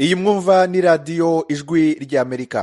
iyi mwumva ni radiyo ijwi ry'amerika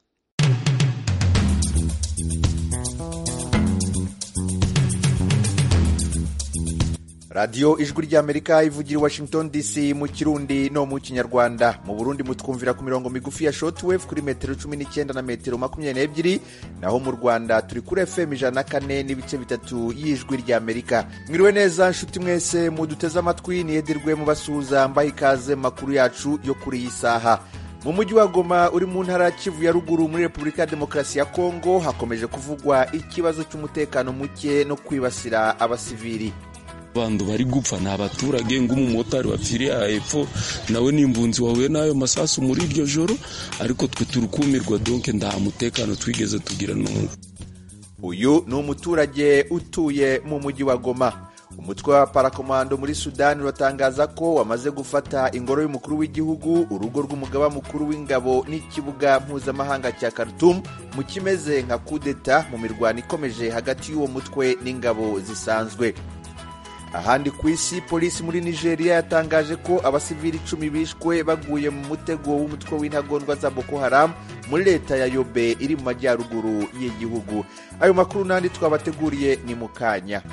radiyo ijwi ry'amerika ivugira i washington dc mu kirundi no mu kinyarwanda mu burundi mutwumvira ku mirongo migufi ya shortwave kuri metero cumi n'icyenda na metero makumyabiri n'ebyiri naho mu rwanda turi kuri fm ijana na kane n'ibice bitatu y'ijwi ry'amerika mwiriwe neza nshuti mwese muduteze amatwi niyedirwe mubasuhuza mbaha ikaze mu makuru yacu yo kuri iyi saha mu mujyi wa goma uri mu ntara ya kivu ya ruguru muri repubulika ya demokarasi ya kongo hakomeje kuvugwa ikibazo cy'umutekano muke no kwibasira abasivili bantu bari gupfa ni abaturage ng'umumotari wapfiriye hepfo nawe ni imvunzi wahuye n'ayo masasu muri iryo joro ariko twe turi kumirwa donke nta mutekano twigeze tugira n'ubu uyu ni umuturage utuye mu mujyi wa goma umutwe wa parakomando muri sudani uratangaza ko wamaze gufata ingoro y'umukuru w'igihugu urugo rw'umugaba mukuru w'ingabo n'ikibuga mpuzamahanga cya Khartoum mu kimeze nka kudeta mu mirwano ikomeje hagati y'uwo mutwe n'ingabo zisanzwe ahandi ku isi polisi muri nigeria yatangaje ko abasivili icumi bishwe baguye mu mutego w'umutwe w'intagondwa za boko haram muri leta ya yobe iri mu majyaruguru y'igihugu ayo makuru n'andi twabateguriye ni mu kanya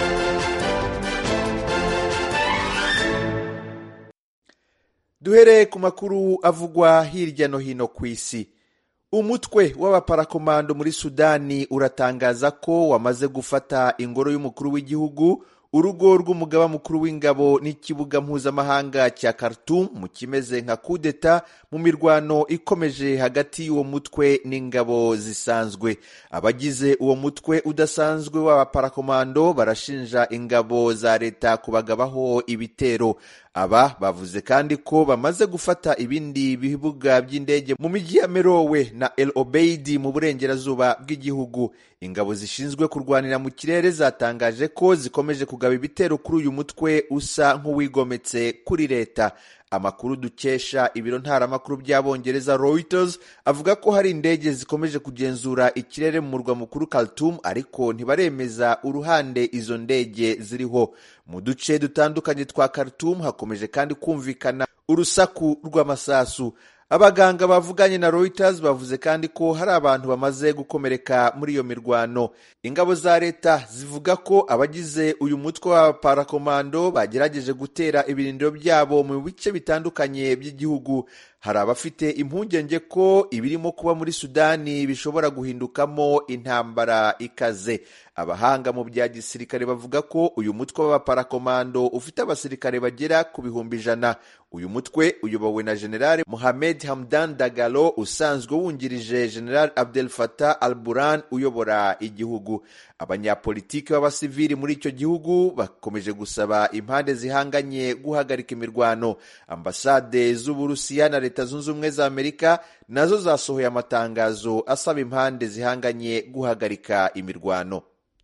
duhereye ku makuru avugwa hirya no hino ku isi umutwe w'abaparakomando muri sudani uratangaza ko wamaze gufata ingoro y'umukuru w'igihugu urugo rw'umugaba mukuru w'ingabo n'ikibuga mpuzamahanga cya Khartoum mu kimeze nka kudeta mu mirwano ikomeje hagati y'uwo mutwe n'ingabo zisanzwe abagize uwo mutwe udasanzwe w'abaparakomando barashinja ingabo za leta kubagabaho ibitero aba bavuze kandi ko bamaze gufata ibindi bibuga by'indege mu mijyi ya merowe na el obeidi mu burengerazuba bw'igihugu ingabo zishinzwe kurwanira mu kirere zatangaje ko zikomeje kugaba ibitero kuri uyu mutwe usa nk'uwigometse kuri leta amakuru dukesha ibiro ntaramakuru by'abongereza Reuters avuga ko hari indege zikomeje kugenzura ikirere mu murwa mukuru Khartoum ariko ntibaremeza uruhande izo ndege ziriho mu duce dutandukanye twa Khartoum hakomeje kandi kumvikana urusaku rw'amasasu abaganga bavuganye na Reuters bavuze kandi ko hari abantu bamaze gukomereka muri iyo mirwano ingabo za leta zivuga ko abagize uyu mutwe wa parakomando bagerageje gutera ibirindiro byabo mu bice bitandukanye by'igihugu hari abafite impungenge ko ibirimo kuba muri sudani bishobora guhindukamo intambara ikaze abahanga mu bya gisirikare bavuga ko uyu mutwe w'abaparakomando ufite abasirikare bagera ku bihumbi ijana uyu mutwe uyobowe na generale Mohamed Hamdan Dagalo usanzwe wungirije general Abdel Fattah al-Burhan uyobora igihugu abanyapolitiki b'abasivili muri icyo gihugu bakomeje gusaba impande zihanganye guhagarika imirwano ambasade z'uburusiya na leta zunze ubumwe za amerika nazo zasohoye amatangazo asaba impande zihanganye guhagarika imirwano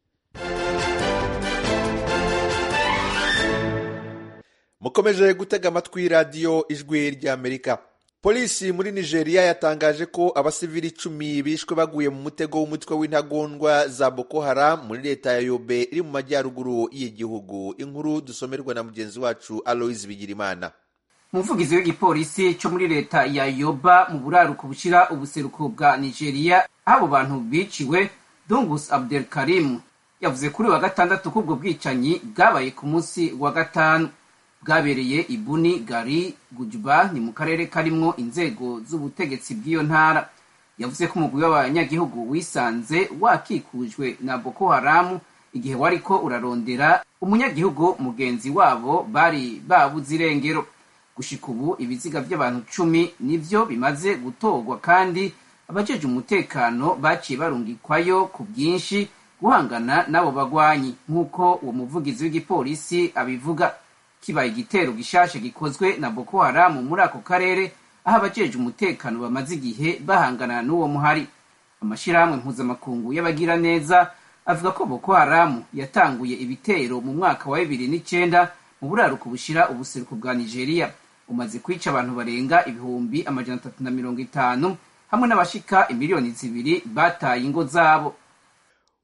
mukomeje gutega amatwi radiyo ijwi ry'amerika polisi muri nigeria yatangaje ko abasivili icumi bishwe baguye mu mutego w'umutwe w'intagondwa za boko haram muri leta ya yobe iri mu majyaruguru y'igihugu inkuru dusomerwa na mugenzi wacu aloise bigirimana umuvugizi w'igipolisi cyo muri leta ya yoba mu buraruko bushyira ubuseruko bwa nigeria aho abo bantu biciwe dungus abdel karim yavuze kuri wa gatandatu ko ubwo bwicanyi bwabaye ku munsi wa gatanu bwabereye ibuni gari gujuba ni mu karere karimwo inzego z'ubutegetsi bw'iyo ntara yavuze ko umugwi w'abanyagihugu wisanze wakikujwe na boko haramu igihe wariko urarondera umunyagihugu mugenzi wabo bari babuze irengero gushika ubu ibiziga by'abantu cumi nivyo bimaze gutorwa kandi abajeje umutekano baciye barungikwayo ku bwinshi guhangana n'abo bagwanyi nk'uko uwo muvugizi w'igipolisi abivuga kibaye igitero gishashe gikozwe na boko haramu muri ako karere aho abajeje umutekano bamaze igihe bahangana n'uwo muhari amashyirahamwe mpuzamakungu y'abagira neza avuga ko boko haramu yatanguye ibitero mu mwaka wa bibiri n'icenda mu buraruko bushira ubuseruko bwa nigeria umaze kwica abantu barenga ibihumbi amajana atatu na mirongo itanu hamwe n'abashika imiliyoni zibiri bataye ingo zabo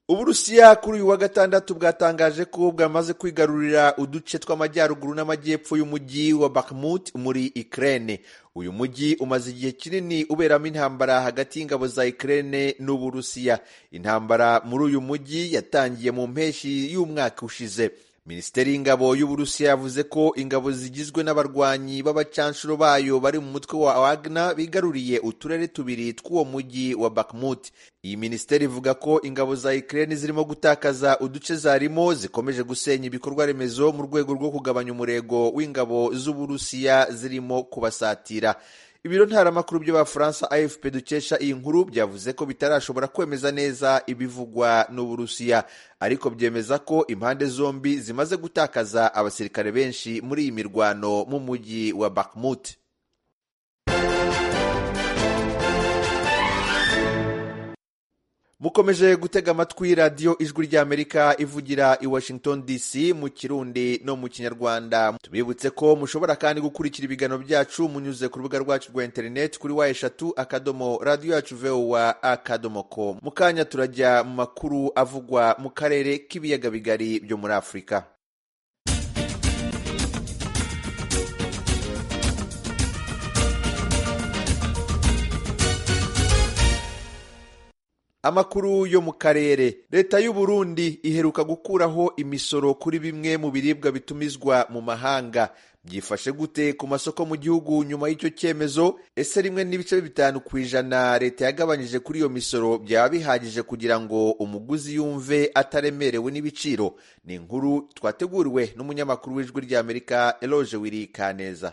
uburusiya kuri uyu wa gatandatu bwatangaje ko bwamaze kwigarurira uduce tw'amajyaruguru n'amajyepfo y'umujyi wa bakhmut muri ukraine uyu mujyi umaze igihe kinini uberamo intambara hagati y'ingabo za ukraine n'uburusiya intambara muri uyu mujyi yatangiye mu mpeshyi y'umwaka ushize minisiteri y'ingabo y'uburusiya yavuze ko ingabo zigizwe n'abarwanyi b'abacanshuro bayo bari mu mutwe wa wagner bigaruriye uturere tubiri tw'uwo mujyi wa bakhmut iyi minisiteri ivuga ko ingabo za ukraine zirimo gutakaza uduce zarimo zikomeje gusenya ibikorwa remezo mu rwego rwo kugabanya umurego w'ingabo z'uburusiya zirimo kubasatira ibiro ntaramakuru by'abafaransa afp dukesha iyi nkuru byavuze ko bitarashobora kwemeza neza ibivugwa n'uburusiya ariko byemeza ko impande zombi zimaze gutakaza abasirikare benshi muri iyi mirwano mu mujyi wa bakhmut mukomeje gutega amatwi radiyo ijwi ry'amerika ivugira i washington dc mu kirundi no mu kinyarwanda tubibutse ko mushobora kandi gukurikira ibiganiro byacu munyuze ku rubuga rwacu rwa interineti kuri wa eshatu akadomo radiyo yacu vowa akadomo ko mu kanya turajya mu makuru avugwa mu karere k'ibiyaga bigari byo muri afurika amakuru yo mu karere leta y'u Burundi iheruka gukuraho imisoro kuri bimwe mu biribwa bitumizwa mu mahanga byifashe gute ku masoko mu gihugu nyuma y'icyo cyemezo ese rimwe n'ibice bitanu ku ijana leta yagabanyije kuri iyo misoro byaba bihagije kugira ngo umuguzi yumve ataremerewe n'ibiciro ni inkuru twateguriwe n'umunyamakuru w'ijwi ry'amerika eloge wiri kaneza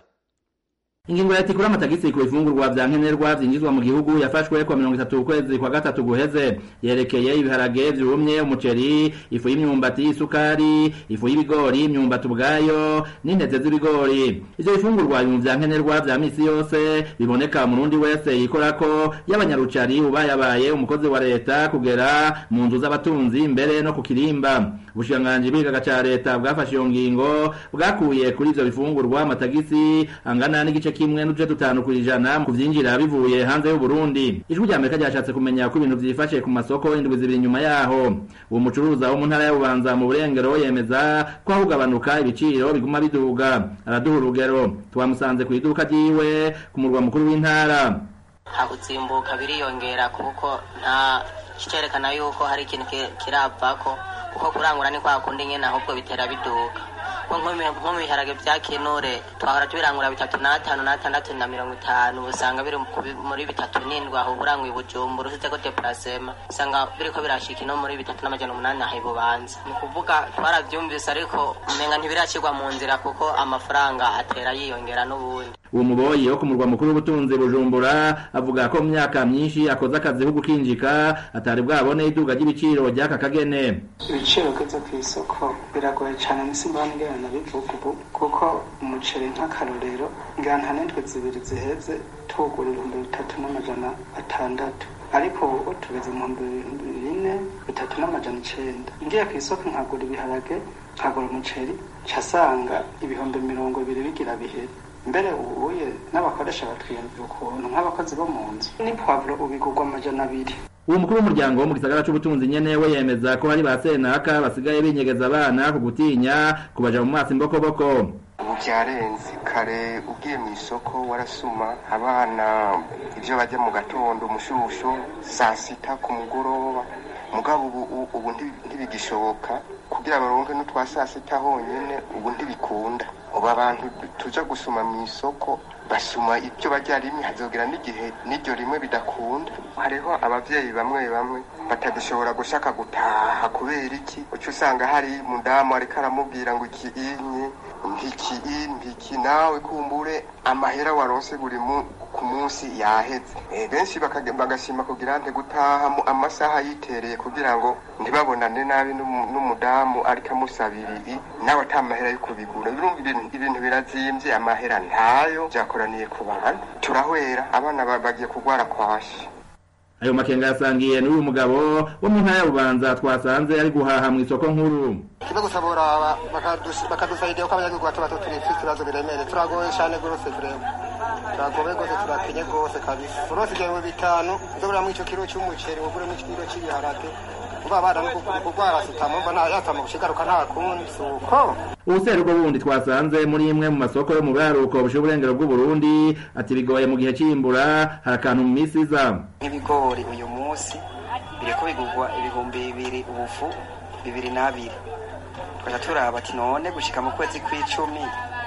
ingingo ya tikura amatagisi ku bifungurwa vya nkenerwa vyinjizwa mu gihugu yafashwe kwa mirongo itatu ukwezi kwa gatatu guheze yerekeye ibiharage vyumye umuceri ifu y'imyumbati isukari ifu y'ibigori imyumbati ubwayo n'intete z'ibigori ivyo bifungurwa mu vya nkenerwa vya misi yose biboneka umurundi wese yikorako y'abanyarucari ubayabaye umukozi wa leta kugera mu nzu z'abatunzi mbere no ku kirimba ubushikiranganji bw'igihaga ca leta bwafashe iyo ngingo bwakuye kuri ivyo bifungurwa amatagisi angana n'igice kimwe n'uduce dutanu ku ijana mu kuvyinjira bivuye hanze y'uburundi ijwi rya amerika ryashatse kumenya ko ibintu vyifashe ku masoko indwi zibiri inyuma yaho uwo mucuruza wo mu ntara ya bubanza mu burengero yemeza ko aho kugabanuka ibiciro biguma biduga araduha urugero twamusanze ku iduka ryiwe ku murwa mukuru w'intara nta gutsimbuka biriyongera kuko nta kicerekana yuko hari ikintu kiravako kuko kurangura ni kwa kundi nyene ahubwo bitera biduga nko mu biharage bya kinure twahora tubirangura bitatu n'atanu n'atandatu na mirongo itanu usanga biri muri bitatu n'indwi aho uburanguye bujumbura usizeko deparasema usanga biriko birashika ino muri bitatu n'amajana umunani aho ibubanza ni ukuvuga twaravyumvise ariko umenga ntibiracirwa mu nzira kuko amafaranga atera yiyongera n'ubundi uwo muboyi wo ku murwa mukuru w'ubutunzi bujumbura avuga ko mu myaka myinshi akoze akazi ko gukinjika atari bwabone iduga ry'ibiciro ry'aka kagene ibiciro byo ku isoko biragoye cyane nisimba nigana bivuga ubu kuko umuceri nk'akarorero ngana n'indwi zibiri ziheze tugura ibihumbi bitatu n'amajana atandatu ariko ubu tugeze mu bihumbi bine bitatu n'amajana icenda ngiye ku isoko nkagura ibiharage nkagura umuceri casanga ibihumbi mirongo ibiri bigira bihere mbere ubuye n'abakoresha batwiyumvira ukuntu nk'abakozi bo mu nzu ni pwavuro ubigurwa amajana abiri uwo mukuru w'umuryango wo mu gisagara c'ubutunzi nyene we yemeza ko hari ba senaka basigaye binyegeza abana ku gutinya kubaja mu maso imbokoboko ubu byarenze kare ugiye mu isoko warasuma abana ibyo bajya mu gatondo umushusho saa sita ku mugoroba mugabo ubu ubu ntibigishoboka kugira baronke n'utwa saa sita honyine ubu ntibikunda ubu abantu tuja gusuma mu isoko basuma ibyo bajya rimwe hazogera n'igihe n'iryo rimwe bidakunda hariho abavyeyi bamwe bamwe batagishobora gushaka gutaha kubera iki uca usanga hari umudamu ariko aramubwira ngo iki inye ntiki ntiki nawe kumbure amahera waronse buri ku munsi yaheze e, benshi bagashima kugira nte gutaha amasaha yitereye kugira ngo ntibabonane nabi n'umudamu ariko amusabira nawe ata mahera yo kubigura ibintu birazimvye amahera ntayo vyakoraniye ku bantu turahwera abana bagiye kugwara kwashi ayo makenga yasangiye n'uyu mugabo wo mu ntara ya bubanza twasanze ari guhaha mu isoko nkuru kimwe gusa boraba bakadusaidia ko abanyagihugu bato bato turi ibibazo biremereye turagoye cyane rwose tureba turagobe rwose turakenye rwose kabisa urose ibyo bitanu uzoguramwo ico kiro c'umuceri uguremo ikiro c'ibiharage uba abana no kurwara sida mumva nta yatama gushigaruka nta kundi si uko ubuseruko bundi twasanze muri imwe mu masoko yo mu buraruko bushiye uburengero bw'uburundi ati bigoye mu gihe c'imbura hari akantu mu misi iza nk'ibigori uyu munsi biriko bigurwa ibihumbi bibiri ubufu bibiri n'abiri tukaja turaba ati none gushika mu kwezi kw'icumi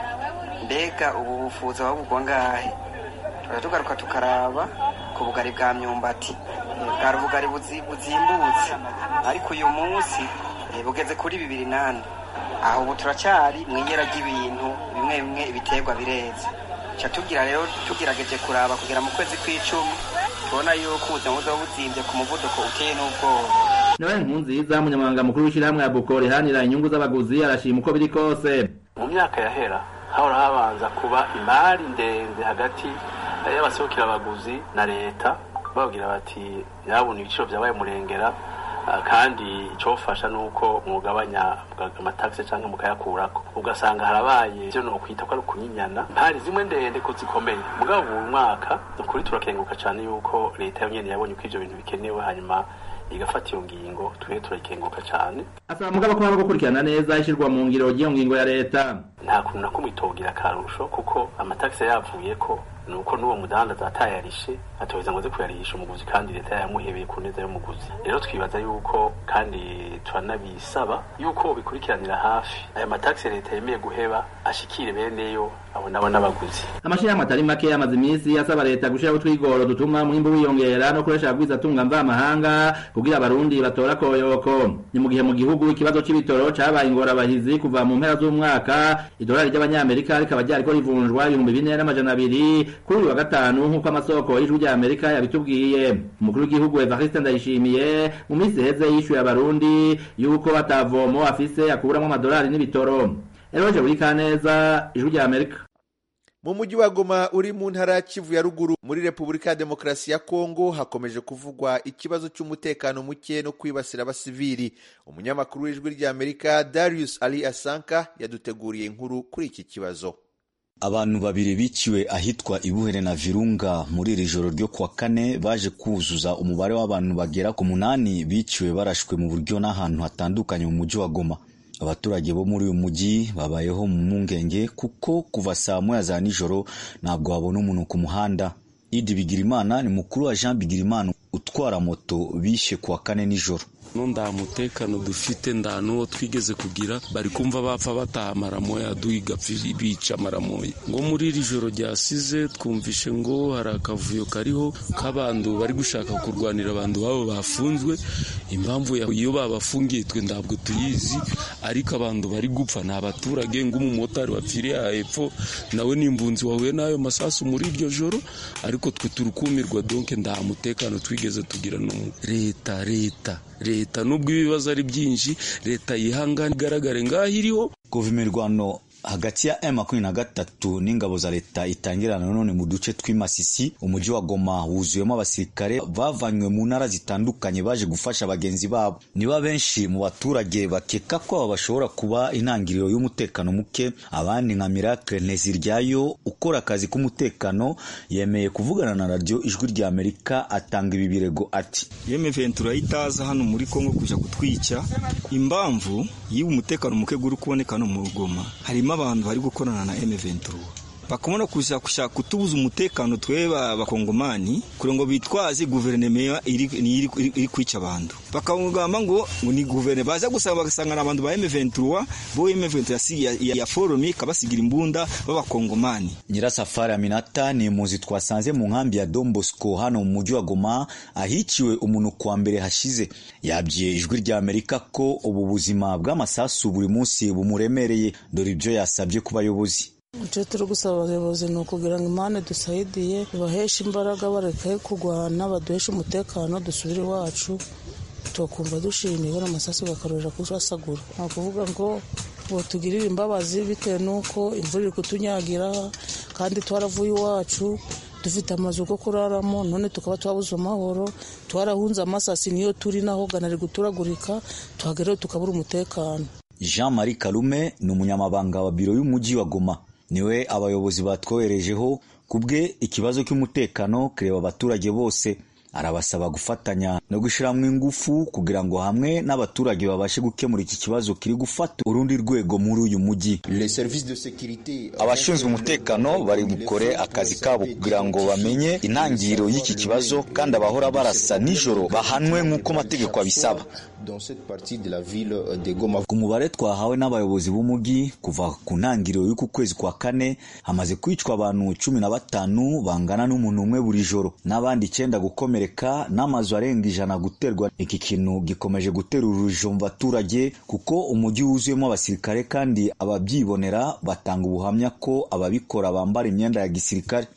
mbega ubu bufuza babugwa ngahe tukaja tugaruka tukaraba ku bugari bwa myumbati bwari ubugari buzi- buzimbutse ariko uyu munsi eh, bugeze kuri bibiri nane aho ubu turacyari mu iyera ry'ibintu bimwe bimwe ibiterwa bireze ca tugira rero tugerageje kuraba kugera mu kwezi kw'icumi tubona yuko ubuzima buzoba buzimbye ku muvuduko uteye n'ubwoba nawe nkunziza umunyamabanga mukuru w'ishyirahamwe ya buko rihanira inyungu z'abaguzi arashima uko biri kose mu myaka yahera hahora habanza kuba imari ndende hagati y'abaserukira abaguzi na leta bababwira bati nyabona ibiciro byabaye murengera ah, kandi icofasha nuko mwugabanya amatagisi cyangwa mukayakurako ugasanga harabaye ivyo nokwita ko ari ukunyinyana mpari zimwe ndende ko zikomeye mugabo uyu mwaka ni ukuri turakenguka cyane yuko leta yonyene yabonye ko ivyo bintu bikenewe hanyuma igafata iyo ngingo twe turakenguka cyane asaba mugabo ko haba gukurikirana neza ishyirwa mu ngiro ry'iyo ngingo ya leta nta kuntu na kumwe itogira akarusho kuko amatagisi yavuye ko ni uko n'uwo mudandaza atayarishe atoheza ngo aze kuyarisha umuguzi kandi leta yamuhebeye ku neza y'umuguzi rero twibaza yuko kandi turanabisaba yuko bikurikiranira hafi aya matagisi leta yemeye guheba ashikire beneyo abo nabo n'abaguzi amashyirahamwe atari make amaze iminsi asaba leta gushyiraho utwigoro dutuma umwimbu wiyongera no kuresha abagwiza atunga mvamahanga kugira abarundi batora koyoko ni mu gihe mu gihugu ikibazo c'ibitoro cabaye ingorabahizi kuva mu mpera z'umwaka idolari ry'abanyamerika rikaba ryariko rivunjwa ibihumbi bine n'amajana abiri kuri uyu wa gatanu nk'uko amasoko y'ijwi rya amerika yabitubwiye umukuru w'igihugu evariste ndayishimiye mu minsi iheze yishuye abarundi yuko batavomo afise akuramwo amadolari n'ibitoro eroje buri kaneza ijwi rya amerika mu mujyi wa goma uri mu ntara ya kivu ya ruguru muri repubulika ya demokarasi ya kongo hakomeje kuvugwa ikibazo cy'umutekano muke no kwibasira abasivili umunyamakuru w'ijwi ry'amerika darius ali asanka yaduteguriye inkuru kuri iki kibazo abantu babiri biciwe ahitwa ibuhere na virunga muri iri joro ryo kuwa kane baje kuzuza umubare w'abantu bagera ku munani biciwe barashwe mu buryo n'ahantu hatandukanye mu mujyi wa goma abaturage bo muri uyu mujyi babayeho mu mpungenge kuko kuva saa moya za nijoro ntabwo babona umuntu ku muhanda idi bigirimana ni mukuru wa jean bigirimana utwara moto bishe kuwa kane nijoro no nda mutekano dufite nda nuwo twigeze kugira bari kumva bapfa bataha maramoya duhiga bica maramoya ngo muri iri joro ryasize twumvishe ngo hari akavuyo kariho k'abantu bari gushaka kurwanira abantu babo bafunzwe impamvu iyo babafungiye twe ntabwo tuyizi ariko abantu bari gupfa ni abaturage ng'umumotari wapfiriye aha hepfo nawe ni imvunzi wahuye n'ayo masasu muri iryo joro ariko twe turukumirwa donke nta mutekano twigeze tugira n'umwe leta leta leta nubwo ibibazo ari byinshi leta yihangane igaragare ngaho iriho kuva imirwano hagati ya M23 n'ingabo za leta itangirana none mu duce tw'imasisi umujyi wa Goma wuzuyemo abasirikare bavanywe mu ntara zitandukanye baje gufasha bagenzi babo niba benshi mu baturage bakeka ko aba bashobora kuba intangiriro y'umutekano muke abandi nka Miracle Nteziryayo ukora akazi k'umutekano yemeye kuvugana na radio ijwi rya Amerika atanga ibi birego ati M23 itaza hano muri Kongo kuja kutwica impamvu yiba umutekano muke guri kuboneka no mu Goma harimo abantu bari gukorana na M23 bakamona kuja kushaka kutubuza umutekano tweba abakongomani kugira ngo bitwaze guverinoma iri, iri, iri, iri kwica abantu bakagamba ngo ngo ni guverinoma baza gusaba bagasangana abantu ba M23 bo M23 yasi ya, ya, ya forume kabasigira imbunda b'abakongomani Nyirasafari Aminata ni impunzi twasanze mu nkambi ya Don Bosco hano mu mujyi wa Goma ahiciwe umuntu kwa mbere hashize yabwiye ijwi rya Amerika ko ubu buzima bw'amasasu buri munsi bumuremereye dore ibyo yasabye ku bayobozi icyo turi gusaba abayobozi ni ukugira ngo imana dusayidiye ibaheshe imbaraga bareke kurwana baduheshe umutekano dusubire iwacu tukumva dushimiye bano amasasu bakarorera kurasagura ni ukuvuga ngo ngo tugirire imbabazi bitewe n'uko imvura iri kutunyagira kandi twaravuye iwacu dufite amazu yo kuraramo none tukaba twabuze amahoro twarahunze amasasi niyo turi naho ganari guturagurika tuhageraho tukabura umutekano Jean Marie Kalume ni umunyamabanga wa biro y'umujyi wa Goma niwe abayobozi batwoherejeho kubwe ikibazo cy'umutekano kireba abaturage bose arabasaba gufatanya no gushiramwo ingufu kugira ngo hamwe n'abaturage babashe gukemura iki kibazo kiri gufata urundi rwego muri uyu mujyi abashinzwe umutekano bari bukore akazi kabo kugira ngo bamenye intangiriro y'iki kibazo kandi abahora barasa nijoro bahanwe nk'uko amategeko abisaba ku mubare twahawe n'abayobozi b'umujyi kuva ku ntangiriro y'uku kwezi kwa kane hamaze kwicwa abantu cumi na batanu bangana n'umuntu umwe buri joro n'abandi icyenda gukomereka n'amazu arenga ijana guterwa iki kintu gikomeje gutera urujijo mu baturage kuko umujyi wuzuyemo abasirikare kandi ababyibonera batanga ubuhamya ko ababikora bambara imyenda ya gisirikare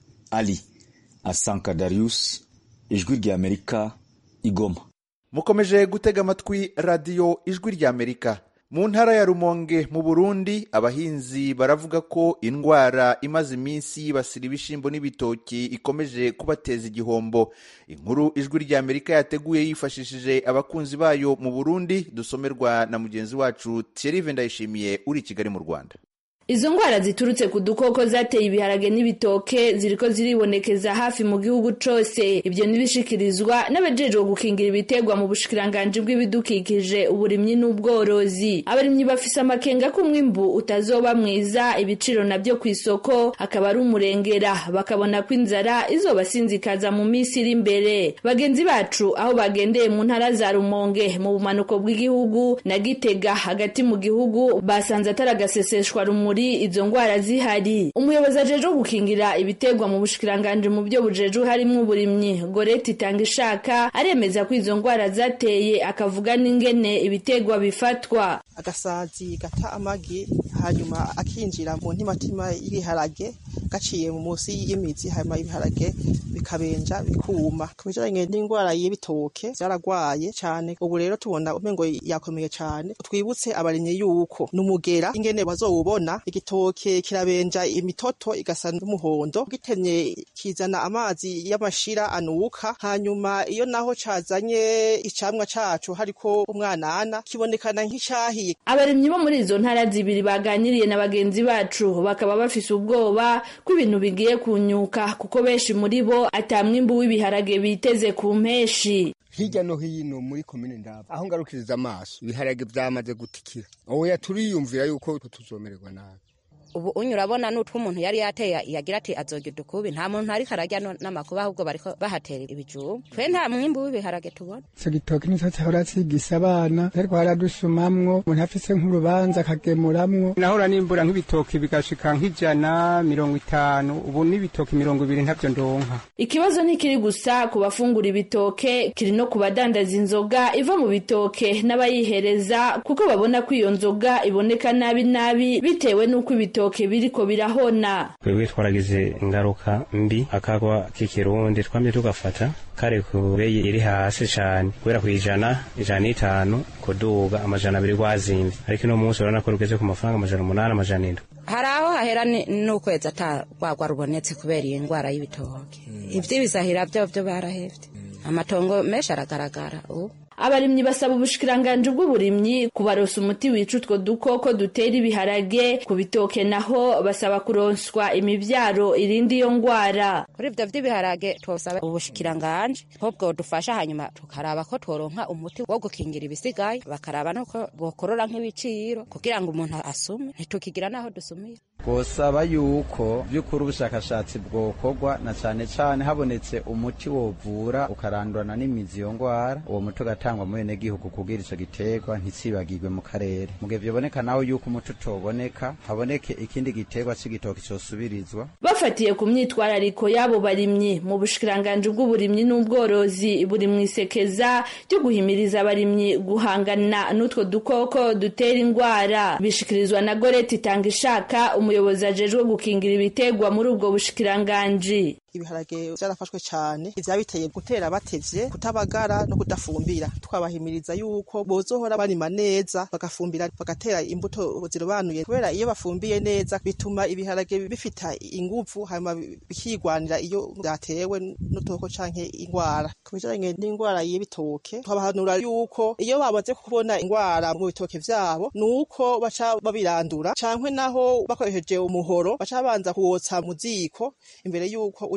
ali asanka darius ijwi ry'amerika igoma mukomeje gutega amatwi radiyo ijwi ry'amerika mu ntara ya rumonge mu burundi abahinzi baravuga ko indwara imaze iminsi yibasira ibishyimbo n'ibitoki ikomeje kubateza igihombo inkuru ijwi ry'amerika yateguye yifashishije abakunzi bayo mu burundi dusomerwa na mugenzi wacu thierry ndayishimiye uri i kigali mu rwanda izo ndwara ziturutse ku dukoko zateye ibiharage n'ibitoke ziriko ziribonekeza hafi mu gihugu cose ibyo nibishikirizwa n'abajejwe gukingira ibiterwa mu bushikiranganji bw'ibidukikije uburimyi n'ubworozi abarimyi bafise amakenga ko umwimbu utazoba mwiza ibiciro nabyo ku isoko akaba ari umurengera bakabona ko inzara izobasinzikaza mu minsi iri imbere bagenzi bacu aho bagendeye mu ntara za rumonge mu bumanuko bw'igihugu na gitega hagati mu gihugu basanze atari agaseseshwa rumuri izo ndwara zihari umuyobozi ajejwe gukingira ibiterwa mu bushikiranganji mu byo bujejwe harimo uburimyi goreti itanga ishaka aremeza ko izo ndwara zateye akavuga n'ingene ibiterwa bifatwa agasazi gata amagi hanyuma akinjira mu ntimatima y'ibiharage gaciye mu munsi y'imizi hanyuma ibiharage bikabenja bikuma ku bijanye n'indwara y'ibitoke vyaragwaye cane ubu rero tubona umengo yakomeye cane twibutse abarimyi yuko n'umugera ingene bazowubona igitoke kirabenja imitoto igasa n'umuhondo gitemye kizana amazi y'amashira anuka hanyuma iyo naho cazanye icamwa cacu hariko umwanana kibonekana nk'icahiye abarimyi bo muri izo ntara zibiri baganiriye na bagenzi bacu bakaba bafise ubwoba ko ibintu bigiye kunyuka kuko benshi muri bo ata mwimbu w'ibiharage biteze ku mpeshi hirya no hino muri komine ndaba aho ngarukiriza amaso ibiharage vyamaze gutikira oya turiyumvira yuko tuzomererwa nabi ubu unyu urabona n'utwo umuntu yari yateye yagira ati azogira ukubi nta muntu ariko arajya n'amakuba ahubwo bariko bahatera ibijumba twe nta mwimbu w'ibiharage tubona ico gitoki nico cahora cigisa abana ariko haradusumamwo umuntu afise nk'urubanza akagemuramwo nahora nimbura nk'ibitoki bigashika nk'ijana mirongo itanu ubu n'ibitoki mirongo ibiri ntavyo ndonka ikibazo ntikiri gusa ku bafungura ibitoke kiri no ku badandaza inzoga iva mu bitoke n'abayihereza kuko babona ko iyo nzoga iboneka nabi nabi bitewe n'uko ibitoke ibitoke biriko birahona twebwe twaragize ingaruka mbi akagwa k'ikirundi twamye tugafata kare ku beyi iri hasi cane kubera kwijana ijana n'itanu kuduga amajana abiri gwazimvye ariko ino munsi urabona ko rugeze ku mafaranga amajana umunani amajana indwi hari aho hahera n'ukwezi ata rwagwa rubonetse kubera iyi ndwara y'ibitoke ivy'ibisahira vyo vyo barahevye amatongo menshi aragaragara ubu abarimyi basaba ubushikiranganji bw'uburimyi kubarosa umuti wica utwo dukoko dutera ibiharage ku bitoke naho basaba kuronswa imivyaro irindi iyo ngwara kuri ivyo vy'ibiharage twosaba ubushikiranganji ko bwodufasha hanyuma tukaraba ko tworonka umuti wo gukingira ibisigaye bakaraba nuko bokorora nk'ibiciro kugira ngo umuntu asume ntitukigira naho dusumira twosaba yuko by'ukuri ubushakashatsi bwokorwa na cane cane habonetse umuti wovura ukarandurana n'imizi iyo ngwara uwo muti ugatangwa mu benegihugu kugira ico giterwa ntisibagirwe mu karere mu gihe vyoboneka naho yuko umuti utoboneka haboneke ikindi giterwa c'igitoki cosubirizwa bafatiye ku myitwarariko y'abo barimyi mu bushikiranganji bw'uburimyi n'ubworozi buri mwisekeza ryo guhimiriza abarimyi guhangana n'utwo dukoko dutera ingwara bishikirizwa na goreti itanga ishaka umuyobozi ajejwe gukingira ibiterwa muri ubwo bushikiranganji ibiharage vyarafashwe cane ivyabiteye gutera batevye kutabagara no kudafumbira twabahimiriza yuko bozohora barima neza bagafumbira bagatera imbuto zirobanuye kubera iyo bafumbiye neza bituma ibiharage bifita inguvu hanyuma bikigwanira iyo vyatewe n'utoko canke ingwara ku bijanye n'ingwara y'ibitoke twabahanura yuko iyo bamaze kubona ingwara mu bitoke vyabo nuko baca babirandura canke naho bakoresheje umuhoro baca babanza kuwotsa mu ziko imbere yuko uja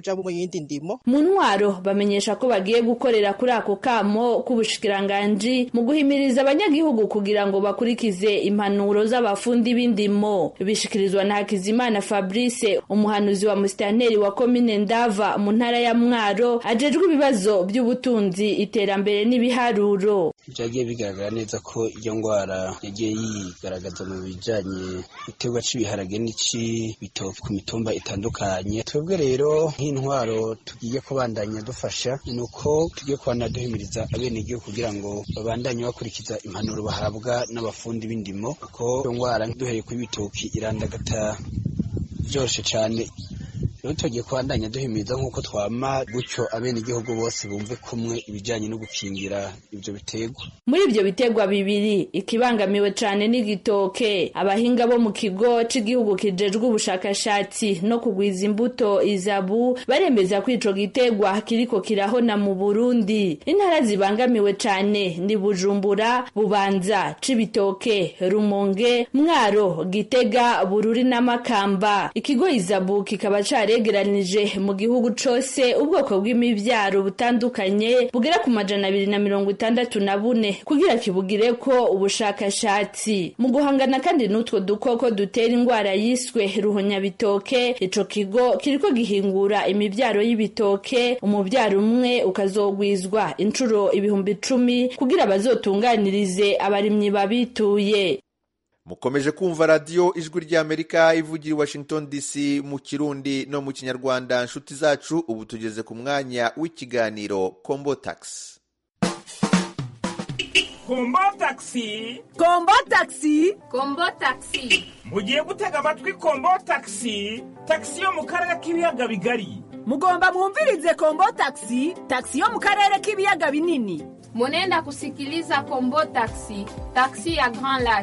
kuja mu yindi ndimo mu ntwaro bamenyesha ko bagiye gukorera kuri ako kamo k'ubushikiranganji mu guhimiriza abanyagihugu kugira ngo bakurikize impanuro z'abafundi b'indimo bishikirizwa na hakizimana fabrice umuhanuzi wa musitanteri wa komine ndava mu ntara ya mwaro ajejwe ibibazo by'ubutunzi iterambere n'ibiharuro byagiye bigaragara neza ko iyo ndwara yagiye yigaragaza mu bijanye igiterwa c'ibiharage n'ic'ibitoki ku mitumba itandukanye twebwe rero nk'intwaro tugiye kubandanya dufasha ni uko tugiye kubana duhimiriza abenegihugu kugira ngo babandanye bakurikiza impanuro bahabwa n'abafundi b'indimo kuko iyo ndwara duhereye kuri ibitoki irandagata byoroshe cane rero tugiye kubandanya duhimiriza nk'uko twama gutyo abenegihugu bose bumve kumwe ibijanye no gukingira ivyo biterwa muri ibyo biterwa bibiri ikibangamiwe cyane n'igitoke abahinga bo mu kigo cy'igihugu kijejwe ubushakashatsi no kugwiza imbuto izabu baremeza ko ico giterwa kiriko kirahona mu burundi intara zibangamiwe cyane ni bujumbura bubanza cibitoke rumonge mwaro gitega bururi n'amakamba ikigo izabu kikaba caregeranije mu gihugu cose ubwoko bw'imivyaro butandukanye bugera ku majana abiri na mirongo itandatu na bune kugira kibugire ko ubushakashatsi mu guhangana kandi n'utwo dukoko dutera indwara yiswe ruhonyabitoke ico kigo kiriko gihingura imivyaro y'ibitoke umuvyaro umwe ukazogwizwa incuro ibihumbi icumi kugira bazotunganirize abarimyi babituye mukomeje kumva radiyo ijwi ry'amerika ivugira i washington dc mu kirundi no mu kinyarwanda nshuti zacu ubu tugeze ku mwanya w'ikiganiro kombo taxi kombo taxi kombo taxi kombo taxi mugiye gutega amatwi kombo taxi taxi yo mu karere k'ibiyaga bigari mugomba mwumvirize kombo taxi taxi yo mu karere k'ibiyaga binini munenda kusikiliza kombo taxi taxi ya grand lac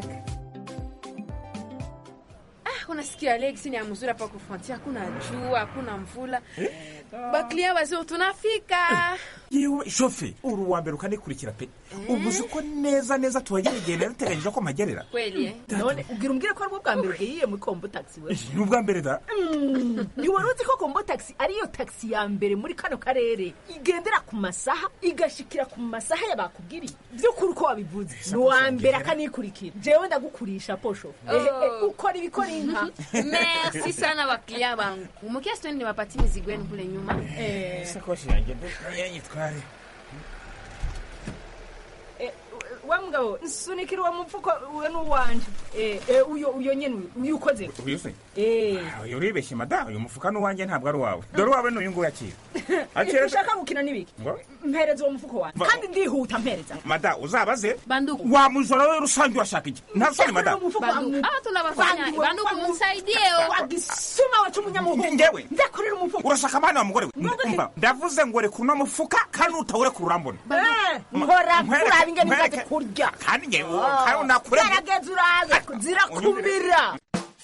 unasikia Alex ni mzuri hapa kufuatia, hakuna jua, hakuna mvula, baklia wazee tunafika. yewe shofe uri uwa mbere ukanikurikira pe ubu uzi ko neza neza tuhagera igihe nari uteganyije ko mpagerera Kweli eh? none ubwira umbwire ko aribwo bwa mbere ugiye muri kombo taxi we ni ubwa mbere da ntiwari uzi ko kombo taxi ariyo taxi ya mbere muri kano karere igendera ku masaha igashikira ku masaha y'abakubwiriye by'ukuri uko wabivuze ni uwa mbere akanikurikira jewe ndagukurisha posho Eh, eh, ukora ibikora inka Merci sana baklia bangu. Umukiasi twende niwapatie mizigo yenu kule nyuma. isakoshi yanjye yanyitware Eh, wa mugabo nsunikira uwo mufuko uwo ni uwanje Eh, eh, uyo uyo nyene uyu, uyu ukoze uyu se Eh. uyu uribeshye mada uyu mufuka ni uwanjye ntabwo ari uwawe dore uwawe ni uyu nguyu akira akira ushaka gukina n'ibiki ngo mpereza uwo mufuko wanjye Va- kandi ndihuta mpereza mada uzabaze Banduku. wa mujora we rusange urashaka iki nta soni mada Banduku. Ah, tunawafanya. Banduku mumsaidie. wagisuma wacu umunyamuhungu Ngewe? ndakorera umufuko urashaka amani wa mugore we Umva, ndavuze ngo reka uno mufuka kandi utawureka urambona Eh, nkora Nkwereke- kuraba ingene nkwereke- umaze kurya kandi ngewe kandi unakure gerageza uraze zirakumira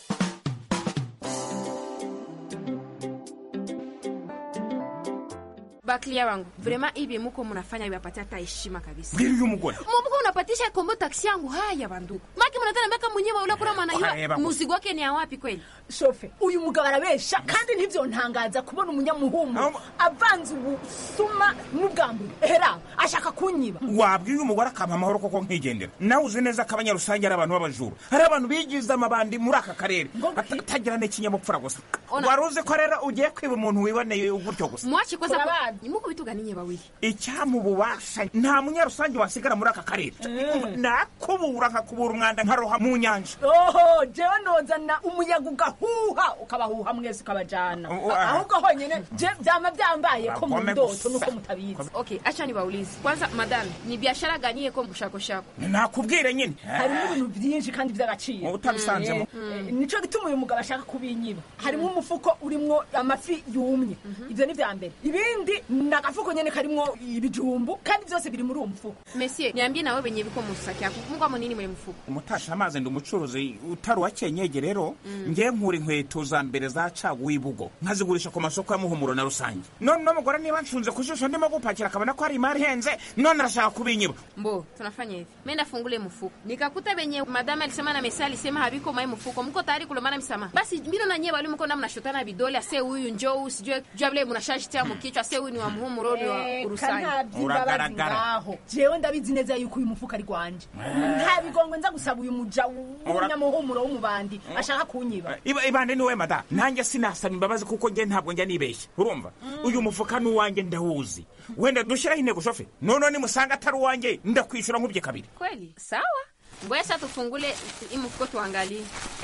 Baklia wangu. Vraiment hivi muko mnafanya vipatia hata heshima kabisa. mbwira uyu mugore Mumbuka unapatisha kombo taksi yangu haya banduku. Maki mnataka mpaka mwenyewe ule kuna maana Ohareba hiyo gusa. muzigo wake ni ya wapi kweli? shofe uyu mugabo arabesha kandi ntivyontangaza kubona umunyamuhungu avanze ubusuma n'ubwambure hera ashaka kunyiba wabwiye umugore akampa amahoro koko nkigendera nawe uzi neza ko abanyarusange ari abantu b'abajura hari abantu bigize amabandi muri aka karere batagira n'ikinyabupfura gusa Ona. wari uzi ko rero ugiye kwiba umuntu wiboneye gutyo gusa Mwache kwanza ni muko vitu gani nye bawili? icyamububasha nta munyarusange wasigara muri aka karere nakubura nkakubura umwanda nkaroha mu nyanja oho jewe nozana umuyaga ugahuha ukabahuha mwese ukabajana Oh, ah. ahubwo honyene je vyama vyambaye ko mu Bagome ndoto gusa. nuko mutabizi Okay, acha niwaulize. Kwanza madam, ni biashara gani yeko mshako shako? nakubwire nyine harimo ibintu byinshi kandi by'agaciro utabisanzemo. Eh, eh, nico gituma uyu mugabo ashaka kubinyiba harimo umufuko urimwo amafi yumye ivyo ni vya mbere ibindi ni agafuko nyene karimwo ibijumbu kandi byose biri muri uwo mufuko Monsieur, niambie nawe benye biko mu saki yako. Mko nini mwe mfuko? umutasha amazi ndi umucuruzi utari uwa kenyege rero ngewe nkura inkweto za mbere za caguwa ibugo nkazigurisha ku masoko ya muhumuro na rusange none uno mugore niba nshunze ku jisho ndimo gupakira akabona ko hari imari ihenze none arashaka kubinyiba Mbo, tunafanya hivi. Menda fungule mfuko. Nikakuta benye madame alisema na mesa alisema habiko mai mfuko. Mko tayari kulomana msamaha. Basi mbino na nyewe walimu kona mnashotana vidole ase huyu njoo usijue jua vile mnashajitia mkichwa ase huyu ni wa muhumuro ni wa urusani. kantabyibabazi ngaho jewe ndabizi neza yuko uyu mufuko ari gwanje nta bigongwe nza gusaba uyu muja w'umunyamuhumuro w'umubandi ashaka kunyiba iba ibande niwe mada nanjye sinasaba imbabazi kuko nge ntabwo njya nibeshya urumva uyu mufuka ni uwanjye ndawuzi wenda dushyiraho intego shofe noneho nimusanga atari uwanjye ndakwishyura nkubye kabiri Kweli? Sawa. Ngoja sasa tufungule hii mfuko tuangalie.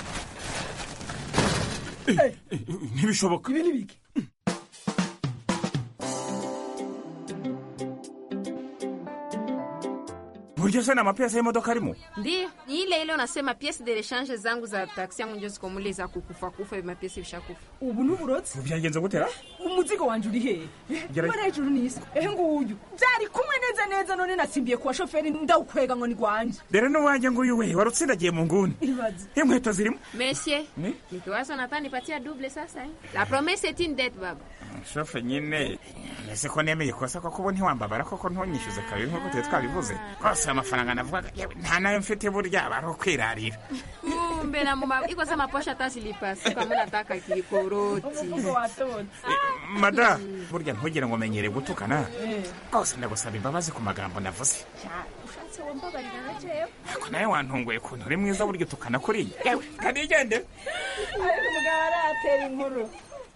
ntibishoboka ibi ni biki buryo se ni amapiyesi y'imodoka arimo Ndio, ni ile ile unasema pièce de rechange zangu za taxi yangu ndio ziko mule za kukufa kufa hivi mapiesi bishakufa. ubu ni uburozi byagenze gutera umuzigo wanje uri hehe Gera- mbona hejuru n'isi ehe nguyu byari kumwe neza neza none nasimbiye kuwa shoferi ndawukwega ngo ni gwanje rero n'uwanjye nguyu we wari utsindagiye mu nguni ibaze inkweto zirimo Monsieur, Ni? nikiwaza nataka nipatia double sasa eh. La promesse est une dette baba. shofe nyine ese ko nemeye ikosa koko ubu ntiwambabara koko ntunyishyuze kabiri nk'uko tuba twabivuze rwose amafaranga navugaga yewe nta nayo mfite burya aba ari ukwirarira Kumbe na mama iko sama posha hata silipasi kama nataka kikoroti. umufuko watotse mada burya ntugire ngo menyere gutukana rwose ndagusaba imbabazi ku magambo navuze ushatse wambabarira na jewe ariko nawe wantunguye ukuntu uri mwiza burya utukana kuriya yewe kanigendere ariko umugabo aratera inkuru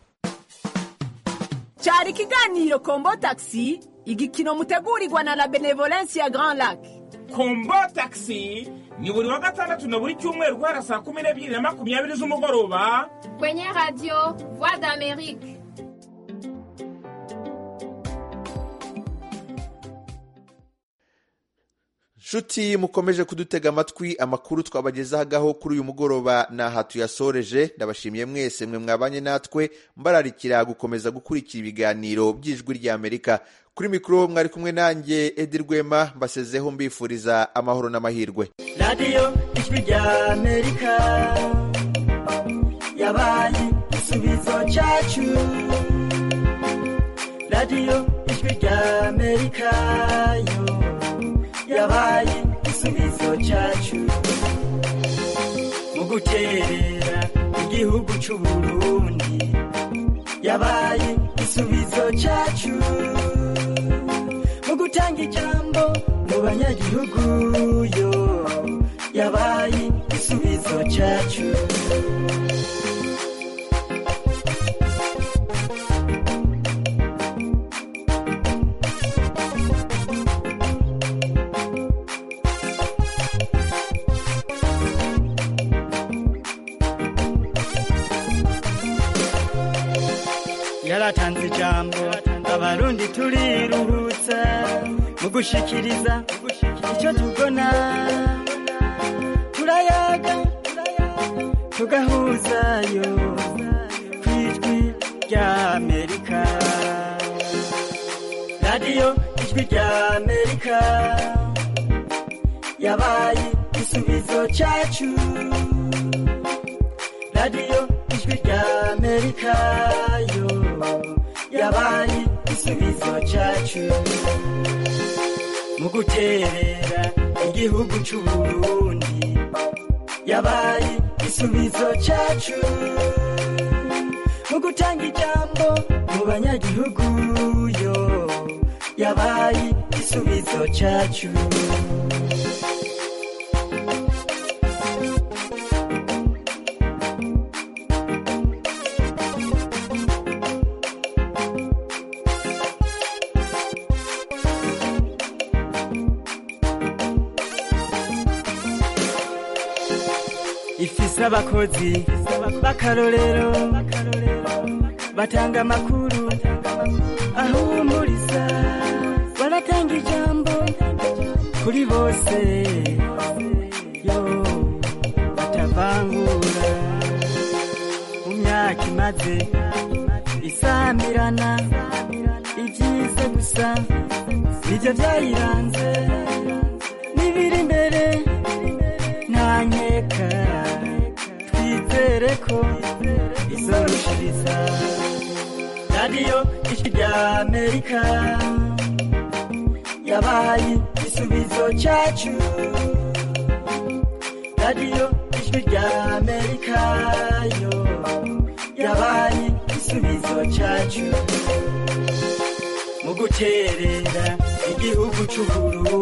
cyari ikiganiro kombo taxi igikino mutegurirwa na la benevolence ya grand lac kombo taxi ni buri wa gatandatu na buri cyumweru guhera saa kumi n'ebyiri na makumyabiri z'umugoroba Kwenye radio Voix d'Amérique. nshuti mukomeje kudutega amatwi amakuru twabagezagaho kuri uyu mugoroba ni aha tuyasoreje ndabashimiye mwese mwe mwabanye natwe mbararikira gukomeza gukurikira ibiganiro by'ijwi ry'amerika kuri mikoro mwari kumwe nanjye edi rwema mbasezeho mbifuriza amahoro n'amahirwe radiyo ijwi rya amerika yabaye igisubizo cyacu radiyo ijwi rya amerika yo yabaye igisubizo cyacu mu guterera igihugu cy'u burundi yabaye igisubizo cyacu mu gutanga ijambo mu banyagihugu yo yabaye igisubizo cyacu yaratanze ijambo abarundi turiruhutsa mu gushikiriza icyo tubona turayaga tugahuzayo ku ijwi rya amerika radiyo ijwi rya amerika yabaye igisubizo cyacu radiyo ijwi rya amerika yo yabaye igisubizo cyacu mu guterera igihugu cy'u burundi yabaye igisubizo cyacu mu gutanga ijambo mu banyagihugu yo yabaye igisubizo cyacu ifise abakozi b'akarorero batanga amakuru ahumuriza baratanga ijambo kuri bose yo batavangura mu myaka imaze isamirana byiza gusa nibyo byayiranze n'ibiri imbere nta nkeka twizere ko izorushiriza radiyo ijwi rya amerika yabaye igisubizo cyacu radiyo ijwi rya amerika yo yabaye igisubizo cyacu mu guterera igihugu cy'ubururu